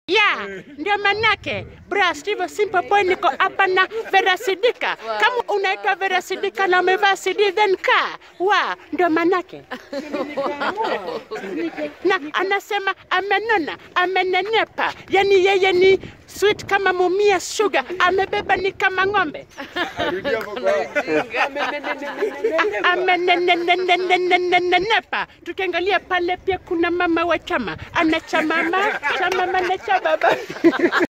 ya ndio manake bra Steve Simple Boy, niko hapa na Vera Sidika. Kama unaitwa Vera Sidika na umevaa CD then ka wa ndio manake na anasema amenona, amenenepa, yani yeye ni sweet kama mumia sugar, amebeba ni kama ng'ombe amenenenenenenepa. Tukiangalia pale pia kuna mama wa chama, ana chamama chamama na cha baba